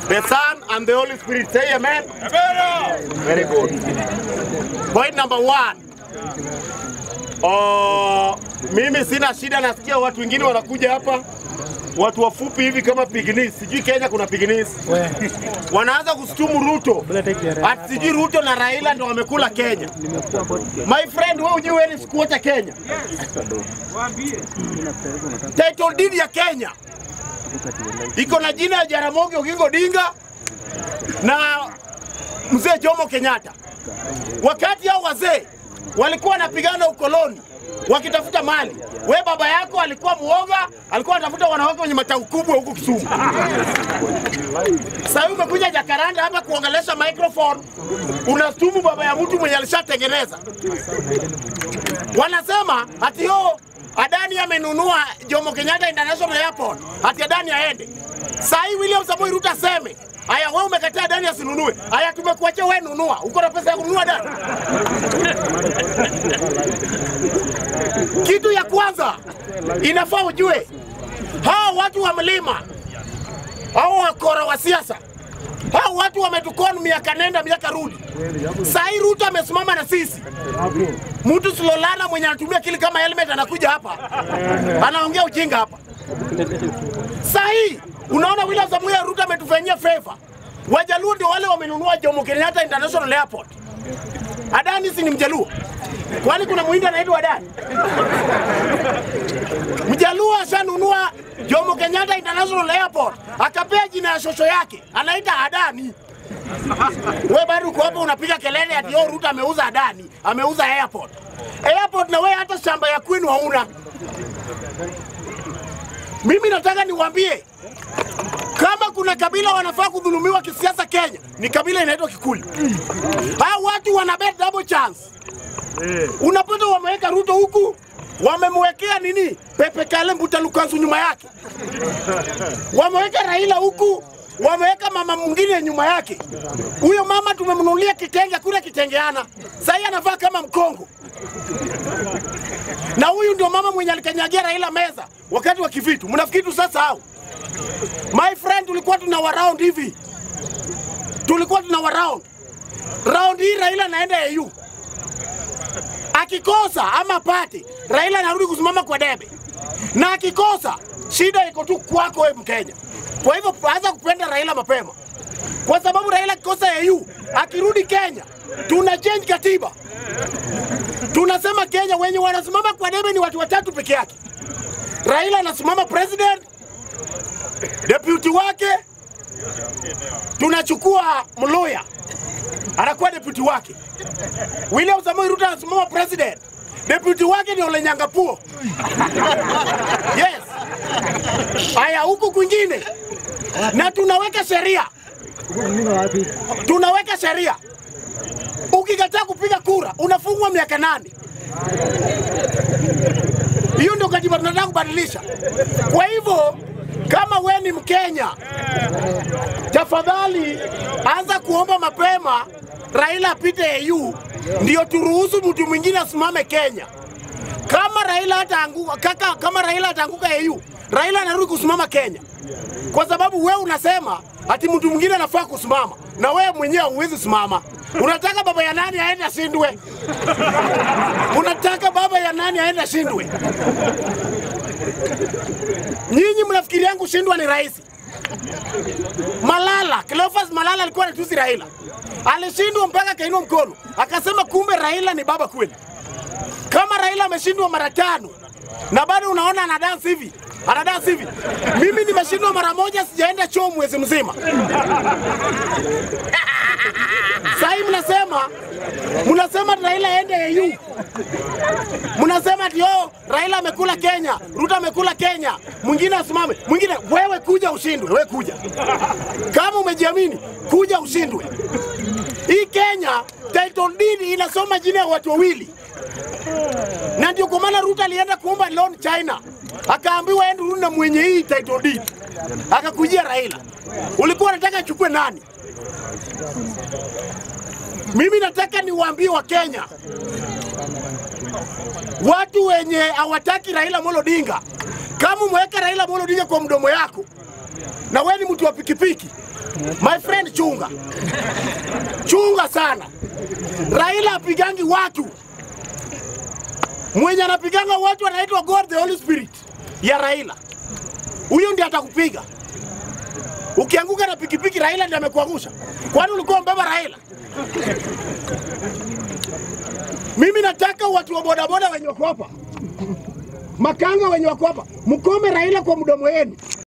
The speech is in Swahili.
the Son, and the Holy Spirit. Say amen. Very good. Point number one. Oh, mimi sina shida, nasikia watu wengine wanakuja hapa watu wafupi hivi kama pignis, sijui Kenya kuna pignis, wanaanza kustumu Ruto ati sijui Ruto na Raila ndo wamekula Kenya. My friend, wewe hujui wewe ni sikuota Kenya. Title deed ya Kenya iko na jina ya Jaramogi Oginga Odinga na mzee Jomo Kenyatta. Wakati hao wazee walikuwa wanapigana ukoloni wakitafuta mali, we baba yako alikuwa muoga, alikuwa anatafuta wanawake wenye matau kubwa huku Kisumu. Sasa hivi umekuja Jakaranda hapa kuongelesha microphone, unastumu baba ya mtu mwenye alishatengeneza. Wanasema ati yo Adani amenunua Jomo Kenyatta International Airport, ati Adani aende. Sasa hii William Samoei Ruto aseme Aya, wewe umekataa Adani asinunue. Aya, tumekuachia wewe nunua. Uko na pesa ya kununua Adani? Kitu ya kwanza inafaa ujue, hawa watu wa mlima, hao wakora wa siasa, hao watu wametukon miaka nenda miaka rudi. Sahii Ruto amesimama na sisi, mtu Slolana mwenye anatumia kili kama helmet anakuja hapa anaongea ujinga hapa. Sahii unaona William Samoei Ruto ametufanyia favor. Wajaluo ndio wale wamenunua Jomo Kenyatta International Airport. Adani si ni Mjaluo? Kwani kuna Muhindi anaitwa Adani? Mjaluo ashanunua Jomo Kenyatta International Airport, akapea jina ya shosho yake, anaita Adani. We bado uko hapo unapiga kelele ati yo Ruto ameuza Adani, ameuza airport. Airport na we hata shamba ya kwenu hauna. Mimi nataka niwaambie kama kuna kabila wanafaa kudhulumiwa kisiasa Kenya ni kabila inaitwa Kikuyu. Hao watu wana bet double chance. Unapata wameweka Ruto huku, wamemwekea nini Pepe Kale Mbuta Lukansu nyuma yake, wameweka Raila huku, wameweka mama mwingine nyuma yake. Huyo mama tumemnunulia kitenge, kule kitengeana, sasa anavaa kama mkongo na huyu ndio mama mwenye alikanyagia Raila meza wakati wa kivitu. Mnafikiri tu sasa hao My friend, tulikuwa tuna wa round hivi, tulikuwa tuna wa round round hii. Raila anaenda AU, akikosa ama pate, Raila anarudi kusimama kwa debe, na akikosa, shida iko tu kwako wewe Mkenya. Kwa hivyo anza kupenda Raila mapema, kwa sababu Raila akikosa AU, akirudi Kenya tuna change katiba, tunasema Kenya wenye wanasimama kwa debe ni watu watatu peke yake. Raila anasimama president deputy wake tunachukua Mluya anakuwa deputy wake. William Samoei Ruto anasimama president, deputy wake ni Ole Nyangapuo. Yes. Haya, huku kwingine na tunaweka sheria, tunaweka sheria, ukikataa kupiga kura unafungwa miaka nane. Hiyo ndio katiba tunataka kubadilisha. Kwa hivyo kama we ni Mkenya, tafadhali anza kuomba mapema Raila apite AU ndio turuhusu mtu mwingine asimame Kenya. Kama Raila ataanguka, kaka, kama Raila ataanguka AU, Raila anarudi kusimama Kenya, kwa sababu wewe unasema ati mtu mwingine anafaa kusimama na wewe mwenyewe huwezi simama. Unataka baba ya nani aende ashindwe? Unataka baba ya nani aende ashindwe? Nyinyi mnafikiri yangu kushindwa ni rahisi? Malala, Cleophas Malala alikuwa anatusi Raila, alishindwa mpaka akainua mkono akasema, kumbe Raila ni baba kweli. Kama Raila ameshindwa mara tano na bado unaona ana dance hivi ana dance hivi, mimi nimeshindwa mara moja, sijaenda choo mwezi mzima. Sahii mnasema mnasema Raila aende AU, mnasema ati oh, Raila amekula Kenya, Ruto amekula Kenya, mwingine asimame, mwingine. Wewe kuja ushindwe, wewe kuja kama umejiamini, kuja ushindwe. Hii Kenya title deed inasoma jina ya watu wawili, na ndio kwa maana Ruto alienda kuomba loan China, akaambiwa ende rudi na mwenye hii title deed, akakujia Raila. Ulikuwa unataka achukue nani? Mimi nataka niwaambie Wakenya, watu wenye hawataki Raila Amolo Odinga, kama umeweka Raila Amolo Odinga kwa mdomo yako na wewe ni mtu wa pikipiki, my friend, chunga chunga sana. Raila apigangi watu, mwenye anapiganga watu anaitwa God the Holy Spirit ya Raila, huyo ndiye atakupiga ukianguka na pikipiki. Raila ndiye amekuangusha, kwani ulikuwa mbeba Raila? Mimi nataka watu wa bodaboda wenye wako hapa, makanga wenye wako hapa, mkome Raila kwa mdomo wenu.